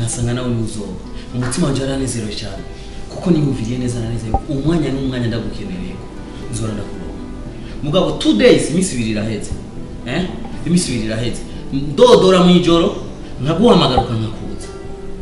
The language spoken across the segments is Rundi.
nkasanga nawe ntuzoba umutima wanjye waranezerewe cyane kuko niyumviriye neza na neza yuko umwanya n'umwanya ndagukenereye ko nzora ndakuronka mugabo two days iminsi ibiri iraheze eh iminsi ibiri iraheze ndodora mu ijoro nkaguhamagara ukankakuza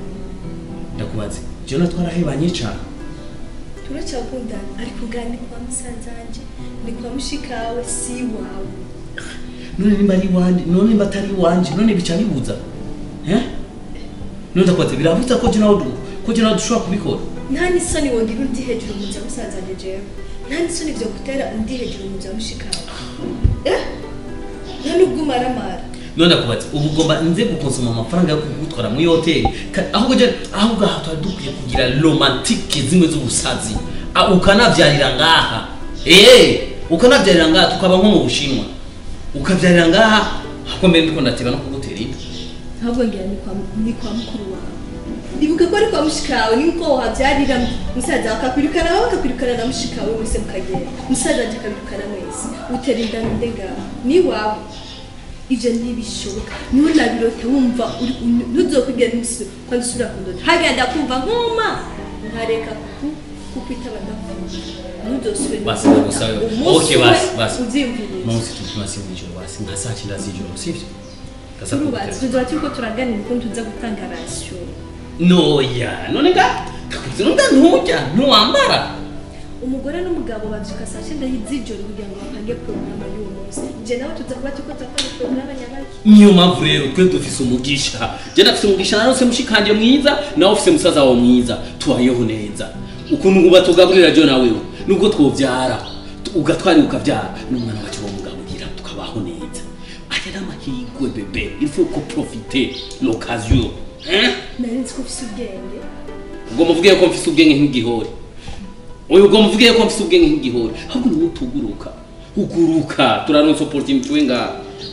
ndakubaze jona twarahebanye cyane turacyakundana ariko ugana ni kwa musaza wanjye ni kwa mushikawe si wawe none nimba ari iwanje none nimba atari iwanje none bica bibuza eh none ndakubaze birabuza ko je nawe du- ko je nawe dushobora kubikora nta n'isoni wongera undi hejuru mu bya musaza wanjye jewe nta n'isoni byo gutera undi hejuru mu bya mushikawe eh nta n'ubwo umaramara none ndakubaze ubu ugomba nze gukonsoma amafaranga yo kugutwara muri hoteli Ka- ahubwo je ahubwo aha twari dukwiye kugira romantike zimwe z'ubusazi Ah, ukanavyarira ngaha eh ukanavyarira ngaha tukaba nko mu bushinwa ukavyarira ngaha ahubwo mbere ndiko ndateba no kugutera inda ahubwo ngira ni kwa ni kwa mukuru wawe ibuka ko ari kwa mushikawe niko wahabyarira musaza wawe akakwirukana wowe akakwirukana na mushikawe mwese mukagenda musaza wanjye akabirukana mwese utera inda nde ngaho ni wawe ibyo ntibishoboka niho nabirota wumva uri ntuzokubwira n'umusi kandi usubira kundota hagenda kumva nkuma nkareka ku kukwitaba ndakunda ntuzosubire Basi ndagusabe. Okay, basi, basi. ubyiyumviriye munsi tukimasi mw'ijoro basi nka saa cyenda z'ijoro sivyo Gasa turubatse kugutera. tuzoba turiko turaganira ukuntu tuza gutanga rasiyo noya none nga kakuze nunda ntujya ntiwambara umugore n'umugabo babyuka saa cyenda z'ijoro kugira ngo bapange porogaramu y'uwo munsi njye nawe tuza kuba turiko turakora porogaramu nyabaki niyo mpamvu rero twe dufise umugisha je ndafise umugisha narose mushikanje mwiza nawe ufise musaza wawe mwiza tubayeho neza ukuntu uba tugaburira jo nawewe nubwo twovyara tu- ugatwara ukavyara n'umwana wacu bamugaburira tukabaho neza aya n'amahirwe bebe il faut ko profiter l'occasion hein nari nzi ko ufise ubwenge ubwo muvuge ko mfise ubwenge nk'igihori oya ubwo muvuge ko mfise ubwenge nk'igihori ahubwo niwe tuguruka uguruka turaronsa opportunity we nga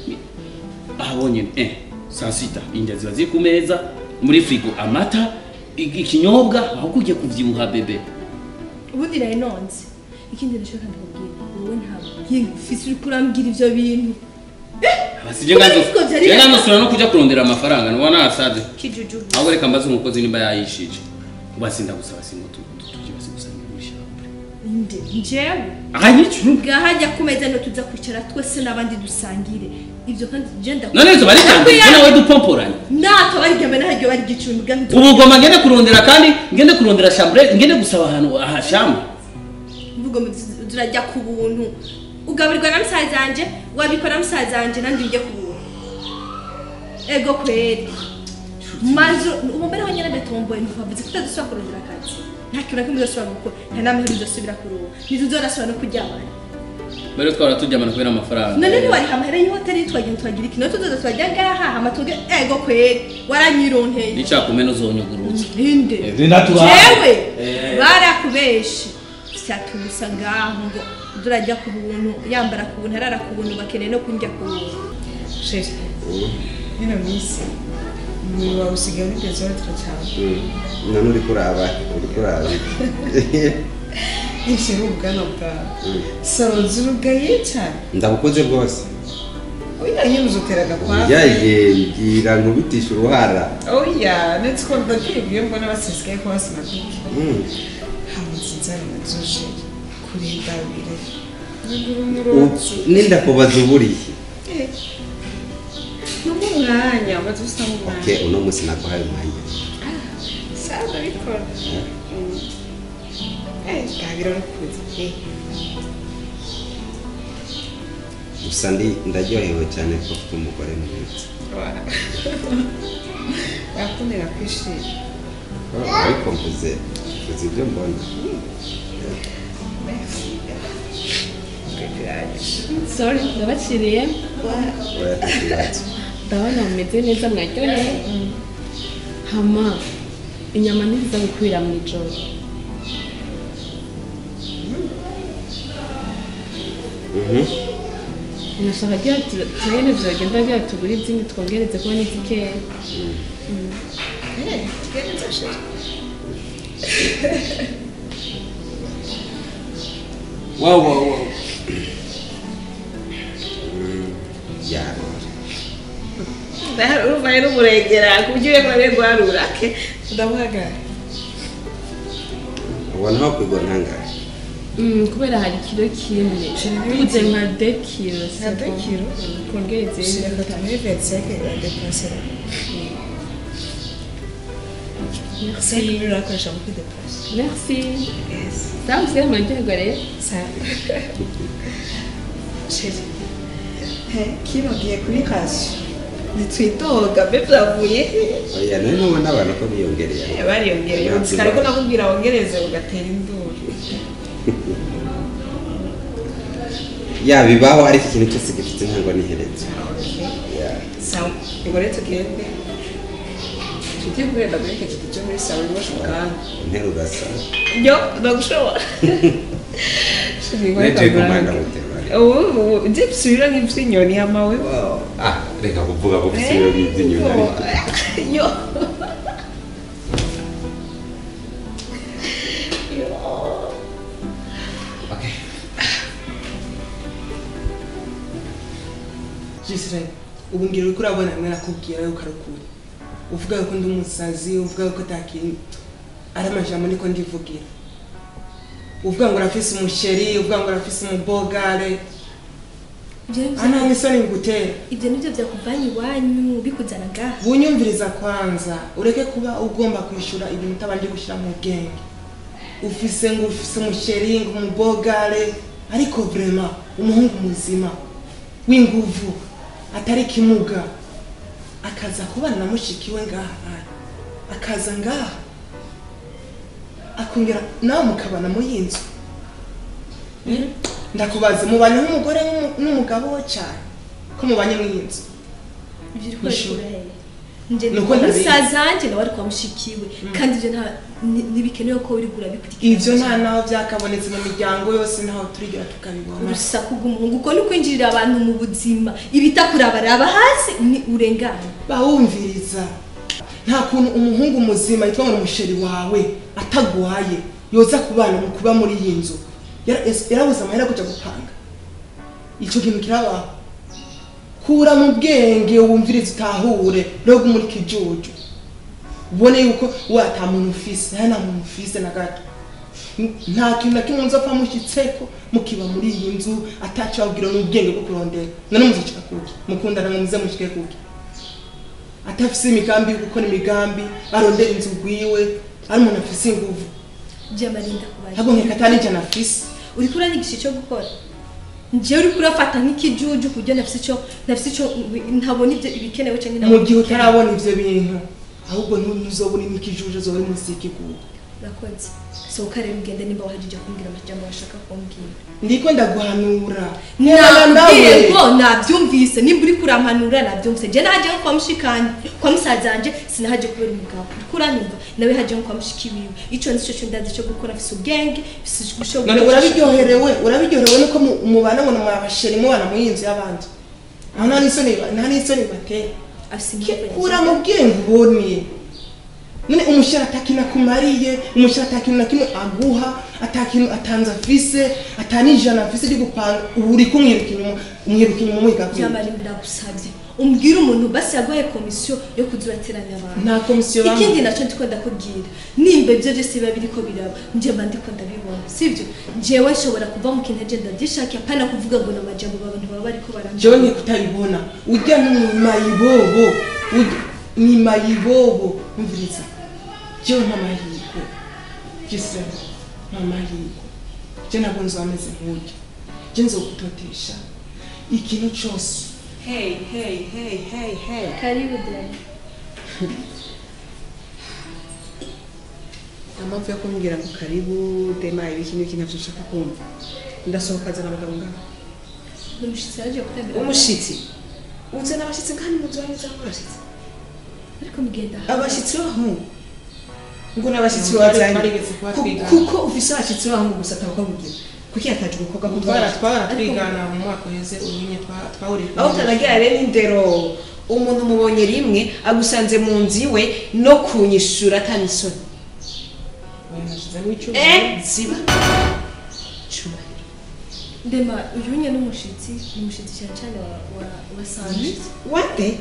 aha bonyene eh saa sita indya ziba ziri ku meza muri frigo amata i- ikinyobwa ahubwo ugiye kuvyibuha bebe ubundi nari nonze ikindi ndashaka ndakubwira wowe ntabwo yinga ufise uriko urambwira ivyo bintu abasije nganzo Ariko vyari- je nganzo no kuja kurondera amafaranga nubona nasaze kijujubu ahubwo reka mbaze umukozi nimba yayishije ubasi ndagusaba singo tuje basi gusangira muri shambure nde njyewe aha nyicu ngahajya ku meza no tuza kwicara twese n'abandi dusangire ibyo kandi je ndakubwira none izo baritangiye nawe dupomporanye natwe barigembe nahajya bari gicumbi kandi ubu ugomba ngende kurondera kandi ngende kurondera shambure ngende gusaba ahantu aha shambre mvugo turajya ku buntu ugaburirwa na musaza wanje wabikora musaza wanje nanjye njye ku buntu ego kweri maze ubu mbere wonyine ndatomboye ntibavuze ko utazosubira kurondera akazi nta kintu na kimwe uzosubira gukora nta n'amahirwe uzosubira kuruha ntituzorasubira no kuryamana mbere twara turyamana kubera amafaranga none ntiwariha amahera y'ihoteli twagira twagira ikintu tuzoza turajya ngaha hama tuge ego kweri waranyironteye n'icakumena uzonyugurutse ninde Eh, natubaye. jewe Eh. barakubeshe vyatubusa ngaho ngo turajya ku buntu yambara ku buntu arara ku buntu bakeneye no kundya ku buntu sheri ino minsi umubiri wawe usigaye uri dezoratira cyane none uri kuraba uri kuraba nishira ubwanwa bwawe saro zirugaye cyane ndabukoze bwose oya nyine uzotera agakwavu yaje mbwira nkubitisha uruhara oya ndetse ko ndakwibwiye mbona basesekaye ko basimatuke Mm. hamuze inzara na zoje kurindabire nugura U- umurozi nindakubaza uburiye numu umwanya umaze usanga umwanya okay uno munsi naguhaye umwanya sawa ndabikora eh ndabira rukuze gusa ndi ndaryohewe cyane ko ufite umugore mwiza yakundira kwishima ariko mvuze mvuze ibyo mbona sorry ndabakiriye oya ntakibazo ndabona mumeze neza mwaryoheye hama inyama ntiziza gukwira mu ijoro Mhm. nashaka agira turebe vyogenda agira tugure izindi twongereze kuba n'izikeya eh tugenza sheri wow wow wow Mm, ya urumva rero umurengera ku buryo ureko rero guharura ke ndamuhagara ubona aho kwigwa ntangahe Mm, kubera hari kiro kimwe tuze nka de kilo Nka de kilo? kongereze shireka tamuri veriseke iradepasera seke rero urakoresha mu kwidepasa merci sawa usigaye muraryoherwa rero sheri kino giye kuri kasi ntitwitoga mbe byavuye oya nari ntubona abantu ko biyongereye bariyongereye Ntabwo kare ko ba- nakubwira wongereze ugatera induru ya bibaho ariko ikintu cyose gifite intango n'iherezo Ya. sawa ngo rero tugende tugiye guhenda muri iki giti cyo muri sawa rwose kandi interuro asa yo ndagushobora neje kumanda mutemari ubu ujye bisubira nk'iby'inyoni hamawe ah reka kuvuga ko bisubiro by'inyoni ariko yo okay Gisirayeli ubu ngira uriko urabona mwe nakubwira yuko ari ukuri uvuga yuko ndi umusazi uvuga yuko atakintu ari amajambo niko ndivugira uvuga ngo urafise umusheri uvuga ngo urafise umubogare Ibyo ni byo- ana misoni ngutera ibyo nibyo byakuvanye iwanyu bikuzana ngaha bunyumviriza kwanza ureke kuba ugomba kwishyura ibintu utabanje gushyira mu bwenge ufise ngo ufise umusheri ngo umubogare ariko vrema umuhungu muzima w'inguvu atari kimuga akaza kubana na mushiki we ngaha ari akaza ngaha akongera nawe mukabana muri iyi nzu ndakubaza mubanye nk'umugore n'umu- n'umugabo we cyane ko mubanye muri iyi nzu ibyo uri Ishuri. kubikura hehe nje Nuko kwa ndabizi. musaza wanjye nawe ari kwa mushikiwe kandi ibyo nta ni- ntibikenewe ko uri gurabikurikira ibyo nta naho byakabonetse mu miryango yose ntaho turigera tukabibona urusaku rw'umuhungu uko ni kwinjirira abantu mu buzima ibitakuraba hasi ni urengana bawumviriza nta kuntu umuhungu muzima yitwa ngo umusheri wawe atagwaye yoza kubana mu kuba muri iyi nzu Yara- es- yarabuze amahera yo kujya gupanga icyo kintu kirabaho kura mu bwenge wumvirize utahure rero muri kijuju ubone yuko we ata muntu ufise nawe nta muntu ufise na gato N- nta kintu na kimwe nzopfa mushyitseko mukiba muri iyi nzu ataco babwira n'ubwenge bwo kurondera none muzicika kuki mukundana ngo muze mushike kuki atafise imigambi yo gukora imigambi arondera inzu gwiwe ari umuntu afise inguvu byamarinda kubaye ntabwo nkeka atari ijana afise uri kuranyigisha icyo gukora njyewe uri kurafata nk'ikijuju kuburyo nafise icyo nafise icyo ntabona ibyo ibikenewe cyangwa mu gihe utarabona ivyo bintu ahubwo ntuzobona imikijuje zoba uri munsi y'ikigugu urakoze sohoka rero ugende nimba wahagije kumbwira amajambo washaka kumbwira ndiko ndaguhanura Nkundana nabwiye ko nabyumvise nimba uri kurampanura nabyumvise njye nahaje nko kwa mushikanje kwa musaza wanje sinahaje kubera umugabo uri kuranyumva nawe haje nko kwa mushiki wiwe ico nicyo cyo ndazi cyo gukora afise ubwenge afise ubushobozi none urabiryoherewe urabiryoherewe nuko mu- mubana ngo namwabasheri mubana mu yinzu y'abandi aho nta n'isoni ba- nta n'isoni batera afise impamvu kura mu bwenge ubonye none umusheri atakintu akumariye umusheri atakintu na kimwe aguha atakintu atanze afise atanijana afise ryo gupanga ubu uri kumwiruka inyuma umwiruka inyuma umwiga kwiga byamara ndagusabye umbwire umuntu basi yaguhaye komisiyo yo kuza urateranya abantu nta komisiyo ikindi bamuha nacyo ndiko ndakubwira nimba ibyo byose biba biriko biraba njye mba ndiko ndabibona sibyo njyewe nshobora kuva mu kintu agenda ndishaka apana kuvuga ngo ni amajambo abantu baba bariko barambwira jewe nkeka utabibona urya ni mayibobo urya ni mayibobo umviriza jewe nta mahirwe gisebo nta mahirwe je ntabwo nzameze nk'urya je nzogutotesha ikintu cose hey hey hey hey hey karibu dani amapfu yo kumbwira ngo karibu dema ibiki n'ibiki ntabyo nshaka kumva ndasohoka azana abagabo ngaho ni umushyitsi yaje kutembera umushitsi uzana abashyitsi kandi mu nzu wanyu cyangwa abashyitsi ariko mugenda abashyitsi b'abahungu ngo ni abashyitsi Twari- wazanye twarigeze kuba Ku- twigana. kuko ufise abashyitsi b'abahungu gusa atabakabwira kuki yataje umukobwa ko twara twara Ariko- twigana mu mwaka uheze ubunye twa- twahuriye ku aho utanagira rero n'indero umuntu umubonye rimwe agusanze mu nzu iwe no kunyishura atanisoni Oya, nashizemo icyuma eh ziba cyubahiro ndema uyu nye n'umushyitsi ni umushyitsi cyane cyane wa wa wa sanje wate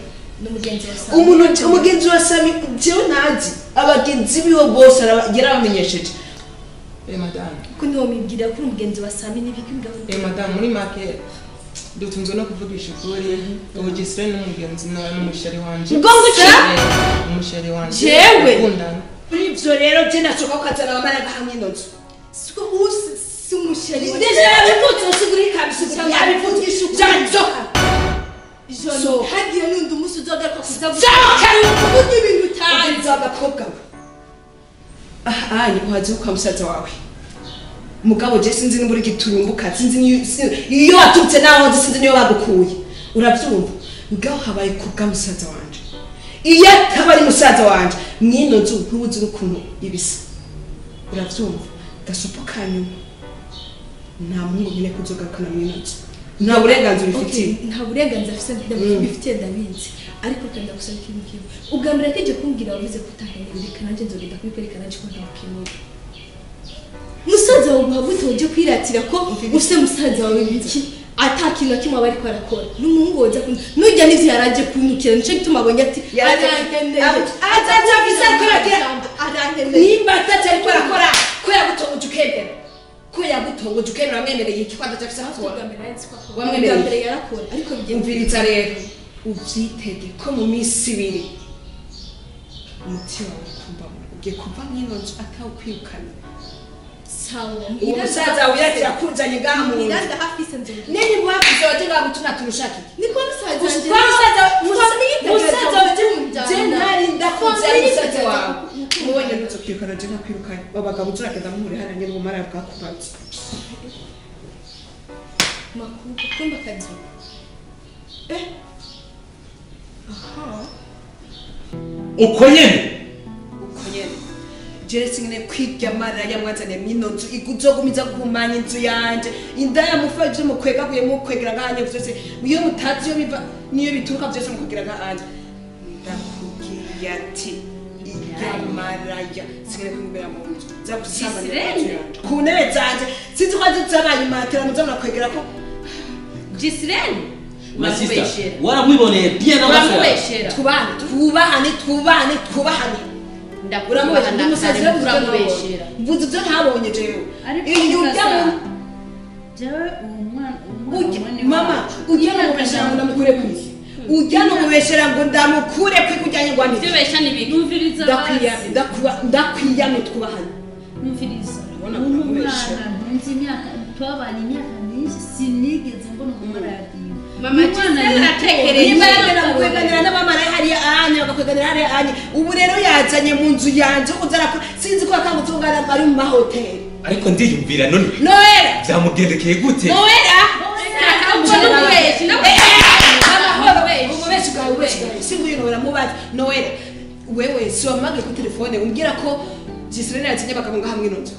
n'umugenzi wa Sami umuntu umugenzi wa sami jewe ntazi abagenzi biwe bose araba- yarabamenyesheje Eh madame. kuko niwo mibwira ko uri umugenzi wa Sami n'ibiki bigavuga Eh madame muri make dutunzwe no kuvugisha ukuri ubu gisire n'umugenzi na- n'umusheri wanje. Ngo nguki? Eh, umusheri wanje. Jewe? Dukundana. kuri ivyo rero je nashoka ukazana abamaraga hamwe nozo siko usi si umusheri wa deje yabivutse usiguri kabisa yabivugisha janzoka Jono So- hagiye n'undi umunsi uzogaruka kuza Sohoka yuko kuvuga ibintu utazi ugenzi w'agakobwa we aha ni uhazi kwa musaza wawe mugabo je sinzi niba uri giturumbuka sinzi niyo- si- iyo waturutse naho nzi sinzi niyo bagukuye urabyumva ngaho habaye kubwa musaza wanje iyo ataba ari musaza wanje mwino nzu ntubuzi n'ukuntu ibisa urabyumva gasopo kanyuma nta muhungu nyine kuzogarukana mwino nzu nta burenganzira ubifitiye Okay, nta burenganzira afite bifitiye ndabizi ariko kandi ndagusaba ikintu kimwe ubwa mbere yateje kumbwira wavuze ko utaheneye reka nanjye nzogenda kubikwereka nanjye ko ntakeneye musaza wawe guhaguta ujye kwiratira ko use musaza wawe biki ata kintu na kimwe aba ariko arakora n'umuhungu woza kundi nujya n'ivyo yaraje kunukira nicyo gituma abonye ati Yaraje- arankeneye Azaza afise ko yagira- arankeneye nimba atacyo ariko arakora ko yagutongoje ukemera ko yagutongoje ukemera wamwemereye iki ko adacyo afise aho ubwa akora mbere yanditse ko akora. Wamwemereye. ubwa mbere yarakora ariko bigiye umviriza rero ubyitege ko mu minsi ibiri umutima wawe kumva ugiye kuva mwino nzu atawukwirukana sawa uwo musaza wawe yagira akuzanye ngaha mu nzu miranda hafi se nzogenda nini guhafize waje ngaha gutuna turushaka iki niko musaza Gusa wanjye kwa musaza Famille musaza itegereza je kujyana. ntari ndakunze Famille musaza itegereza wawe kujyana. mubonye nuzo kwirukana je ntakwirukanye babagabo turakeza muhure hariya nyine ubumara bwakubaze makuru kumba kazi eh aha uko nyene uko nyene jewe singene kwirya marira yamwazaniye mwino nzu iguzogumiza guhumanya inzu yanje inda yamufa ivyo mukwegaguye mukwegera ngahanye vyose iyo mutazi iyo biva niyo bituruka vyose mukwegera ngahanje ndakubwiye ati irya maraya singene kwimubera mu nzu za gusambanya inzu yanje ku ntebe zanje sinzi ko zabaye imatera muza murakwegera ko gisirene masista waramwiboneye bien n'amaso yawe uramubeshera twubahane twubahane twubahane twubahane uramubeshya ndi umusazi rero uramubeshera mvuze ibyo ntabonye jewe ariko iyo ujya mu jewe uwo mwana Ujya- umwana mama ujya no mubeshera ngo ndamukure ku isi ujya no mubeshera ngo ndamukure ku isi ujyanye ngo ibyo amire besha ni biki numviriza ndakwiyame ndakuba- ndakwiyame twubahane numviriza Urabona uno ko umubeshya. mwana ntunze imyaka twabanye imyaka myinshi sinigeze mbona ku maradiyo Mama Gisele aratekereye niba Imana yagera kukweganira n'abamarayi hariya anye bagakweganira hariya anye ubu rero yazanye mu nzu yanjye uza arakora sinzi ko yakangutungana ari mu mahoteli ariko ndiyumvira none noera byamugendekeye gute noera ubwo n'umubeshi ububeshi bwawe ububeshi bwawe si nguyu noera mubaze noera wewe si wamagaye kuri telefone umbwira ko gisirene yatinye abagabo ngaha mwino nzu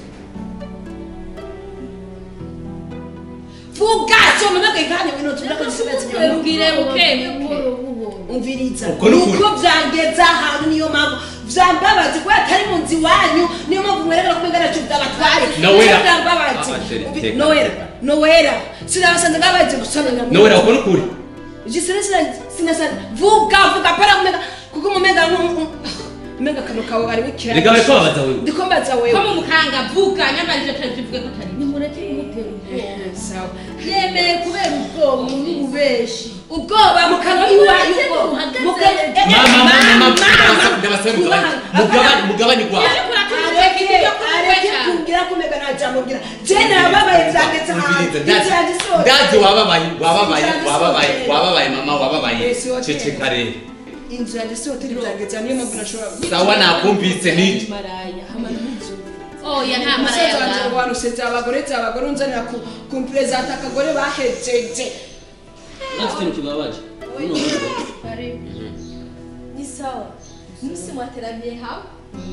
vuga si wamagaye ngaha mwino nzu umbwira ko gisirene yatinye abagabo ubwire buke buhoro buhoro umviriza Uko ni ukuri. uko byageze ahantu niyo mpamvu byambabazi kubera atari mu nzu iwanyu niyo mpamvu mwerekana ko mbega nacyo byabatwaye Nowera. byambabazi Ah, tere- Umvi- teka. nowera nowera sinabasanze ngabaje gusananya mu nowera uko nukuri jisere sinasa vuga vuga para kumega kuko mumega mega kano kawe ari bukira reka bariko babaza wewe ndiko mbaza ko wewe mu mukanga vuga nyamarije tuvuge ko atari nimureke kumutera ubwoba sawa yemeye kubera ubwoba n'ububeshi ubwoba mu kanwa iwanyu ubwoba mu kanwa mama mama mama ndabasaba mugabanye mugabanye mugabanye gwawe ariko uratumuteka ibyo areke kukweka kumbwira kumega najamubwira je nababaye byageze ahantu Umviriza, ndazi- inzira zisoza ndazi wababaye wababaye Inzira wababaye zisoza. wababaye mama wababaye Eh, si hoteli. ceceka rero inzu yanjye si hoteli byageze niyo mpamvu nashobora sawa nakumvise niki maraya hama ntuzo oya nta mara umusaza wanjye yawe ngo warusetse abagore nzi abagore unzanira ku kumperezanta akagore bahejeje nafite ikintu kibabaje Uno mugabo. ni sawa musi mwateraniye hamwe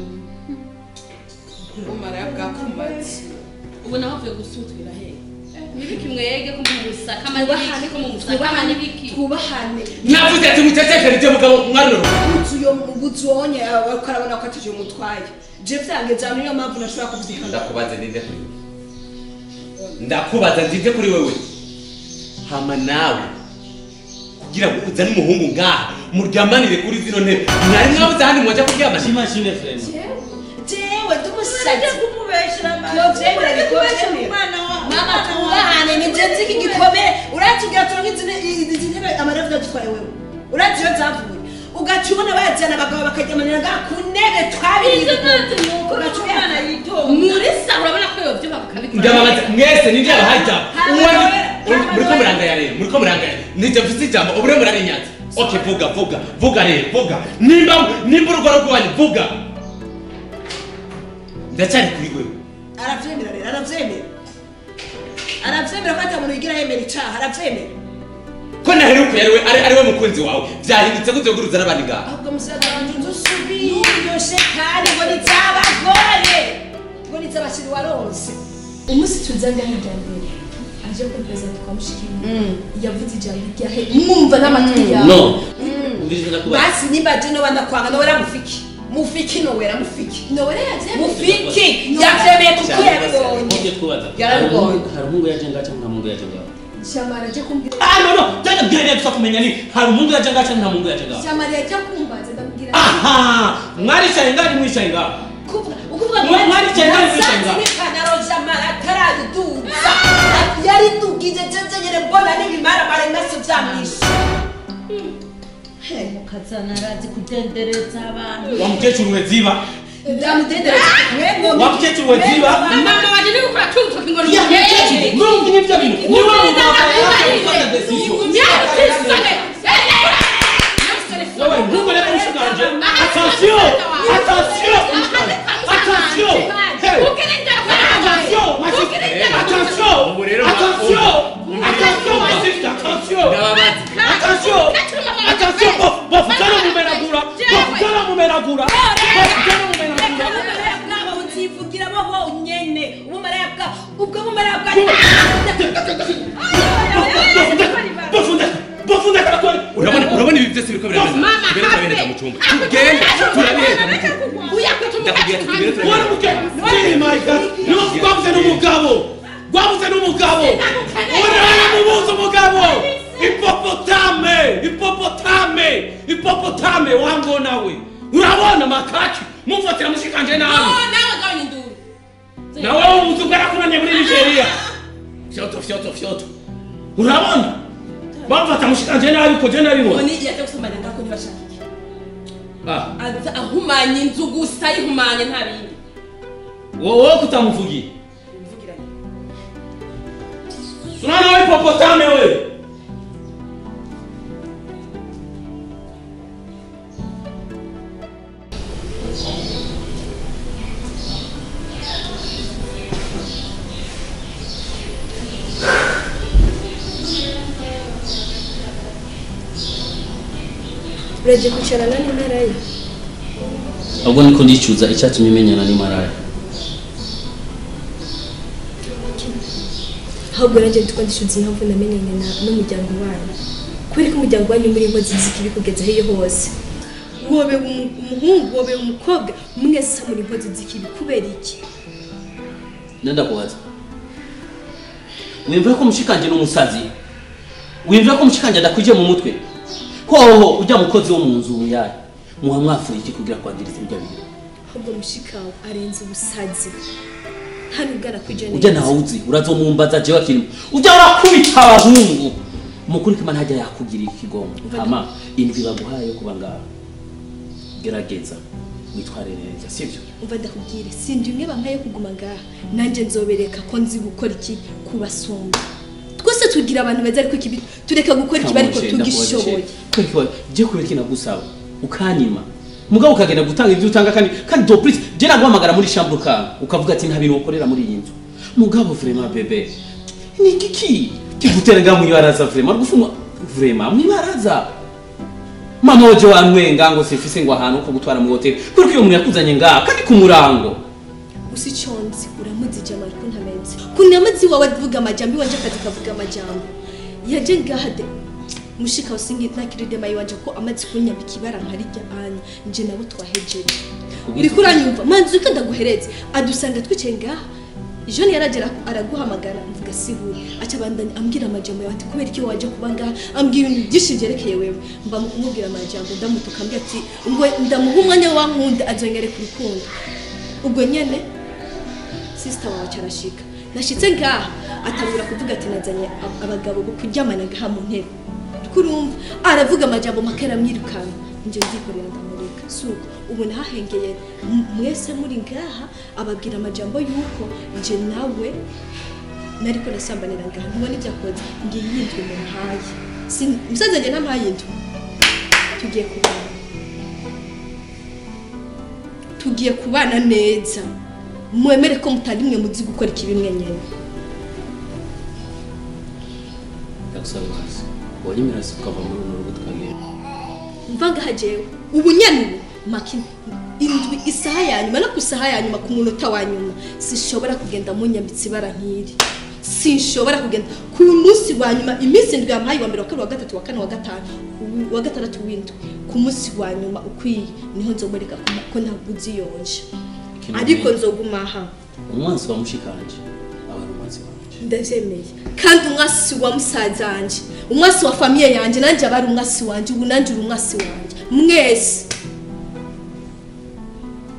umara bwakumatse ubu naho uvuye gusutwira he nibiki mwege ko mu musaka amanibiki ko mu musaka amanibiki twubahane navuze ati mucecekere ibyo mugabo mwaruro ubuzu yo ubuzu wonye ariko arabona ko atije umutwaye je byageze ahantu niyo mpamvu nashobora kubyikana ndakubaza ndinde kuri wewe ndakubaza ndinde kuri wewe hama nawe kugira ngo uzane umuhungu ngaha muryamanire kuri zino ntebe mwari mwabuze ahandi mwajya kuryama shima shime frema jewe ndumusazi kumubeshera Yovyemera, yovyemera. mama twubahane ni je nzi iki gikomere uratugira turonke izi izi ntebe amaravuga dutwaye wewe urazi iyo zavuye ugaca ubona bayajyana abagabo bakajyamanira ngaha ku ntebe twabiriye ugaca umwana muri sa urabona ko yobyuba bakabikora ndababaza mwese nijye abahaye ijambo Hama uwo nawe- uri- hama muriko nawe- murangaya rero muriko murangaya nijye mfite ijambo ubure murarinyaza ok vuga vuga vuga rero vuga nimba nimba urugo rwanyu vuga ndacyari kuri wewe aravyemera rero aravyemera aravyemera ko ata muntu yigira yemera icaha aravyemera ko naheruka yari we ari ari we mukunzi wawe byahindutse gute guruza n'abandi ngaha ahubwo musaza wanje nzi usubiyoshe kandi ngo ni ivy'abagore ngo ni ivy'abakiri waronse umunsi tuzanga hirya mbere aje kuri perezida kwa mushikiri yavuze ijambo ryahe mwumva n'amatwi yawe no umviriza ndakubaza basi nimba je noba ndakwanga nowera mufiki mufiki nowera mufiki nowera yavyemeye mufiki yavyemeye kuko yabibonye Mubyo twubaza Yarabibonye. hari umuhungu yaje ngaha cyangwa nta muhungu yaje ngaha shamara aje kumbwira ah no no byajya bwiriye gusa kumenya ni hari umuhungu yaje ngaha cyangwa nta muhungu yaje ngaha shamara yaje kumbaza ndamubwira aha mwaricaye ngaha nimwicaye ngaha kuvuga ukuvuga Mwa- mwaricaye ngaho mwicaye ngaho. n'ipantaro jamara ataraduduza yari dugije jeje nyene mbona n'ibimaramare maso vyamwishe mukazana arazi kudendereza abantu wa mukecuru we ziba ndamudendera wa mukecuru we ziba mama waje niba ukora tuntu tukingona ya mukecuru nurumva n'ibyo bintu niwe muganga yaje gufata decision Wewe ntuko leta ushikanje attention attention attention hey attention my sister attention Ubu rero mwa- attention umva. attention my sister attention ndababaza attention attention bof bof kana mumenagura bof kana mumenagura bof kana mumenagura ubumaraya bwabo buzivugira bo bonyene ubumaraya bwabo ubwo bumaraya bwa bofunda bofunda kana kwani urabona urabona ibi byose biriko birabereza tugere turabereza mu cyumba tugende turabereza mu cyumba ndakubwira ati tugere wari turabereza muke oh my god niba rwabuze n'umugabo rwabuze n'umugabo urabona mubuze umugabo hipopotame hipopotame hipopotame wango nawe urabona makaki mumfatira mushikanje nabi nawe ubuze bwarakuranye muri nigeria fyoto fyoto fyoto urabona bamfata mushikanje nabi ko je nabibona oni yaje gusomana ngako ntibashaka iki ah aza ahumanya inzu gusa ayihumanye nta bindi wowe kutamuvugira mvugira Unaona wewe hipopotame wewe uraje kwicarana n'impera ye ahubwo niko ndicuza icyatumye menyana n'imaraya ahubwo nanjye ndiko ndishuza impamvu namenyanye na n'umuryango wanyu kubera ko umuryango wanyu muri inkozi z'ikibi kugeza hiyo hose wobe umu- umuhungu wobe umukobwa mwese muri inkozi z'ikibi kubera iki nenda kubaza wimva ko mushikanje n'umusazi wimva ko mushikanje adakwije mu mutwe hoho ujya mukozi wo mu nzu yayo muha mwafuye iki kugira kwangiriza ibyo bintu ahubwo mushikawe arenze ubusazi nta nubwo arakwije ujya ntawe uzi urazomumbaza jewe akirimo ujya urakubita abahungu mukuri kima ntajya yakugirira ikigongo hama indwi baguhaye yo kuba ngaho gerageza witware neza sibyo umva ndakubwire sindi imwe bampaye kuguma ngaha nanjye nzobereka ko nzi gukora iki kubasumba twese tugira abantu beza ariko ikibi tureka gukora ikibi ariko tugishoboye je kubera iki nagusaba ukanyima mugabo ukagenda gutanga ibyo utanga kandi kandi doplisi je naguhamagara muri chambre ka ukavuga ati nta bintu ukorera muri iyi nzu mugabo vraiment bebe ni kiki kigutera nga mwibaraza vraiment rugufuma vraiment mwibaraza mama waje wantwenga ngo sifise ngo ahantu ko gutwara mu hotel kuko iyo umuntu yakuzanye ngaha kandi ku murango usi chonzi uramuzi jama ariko ntamenze kunamazi wawe avuga amajambo iwanje akazi kavuga amajambo yaje ngaha de mushika usingi nakiride mayi wanje ko amazi kunyambika ibara nkarijya anya nje nabo twahejeje uriko uranyumva manzi uko ndaguhereze adusanga twicaye ngaha joni yaragera araguhamagara mvuga sihuri aca abandanya ambwira amajambo yawe ati kubera iki waje kuba ngaha ambwira ibintu byinshi byerekeye wewe mba mu kumubwira amajambo ndamutuka ambwira ati ngo ndamuha umwanya wankunda azonyereka urukundo ubwo nyene sisita wawe carashika nashitse ngaha atangura kuvuga ati nazanye ab- abagabo bo kuryamana ngaha mu ntebe kurumva aravuga amajambo make aramwirukana nje ndikorera ndamureka suko ubu nahahengeye m- mwese muri ngaha ababwira amajambo yuko nje nawe nariko nasambanira ngaha ntubona ibyakoze ngiye yindwi mu mpaye Si- musaza njye ntampaye indwi tugiye kubana tugiye kubana neza mwemere ko mutari mwe muzi gukora ikibi mwenyene ndagusaba hasi wanyemera se ukava muri runo rugo tukagenda mva ngaha jewe ubu nyene ubu maki indwi isaha ya nyuma no ku isaha ya nyuma ku munota wa nyuma sinshobora kugenda munyambitse ibara nk'iri sinshobora kugenda ku munsi wa nyuma iminsi indwi yampaye wa mbere wa kabiri wa gatatu wa kane wa gatanu uwa gatandatu w'indwi ku munsi wa nyuma ukwiye niho nzomwereka ko ko ntabwo uziyonje Kino ariko gihe, nzoguma aha umwansi wa mushikanje aba ari umwansi wanje ndavyemeye kandi umwasi wa musaza wanje umwasi wa famiye yanje nanje aba ari umwasi wanje ubu nanje uri umwasi wanje mwese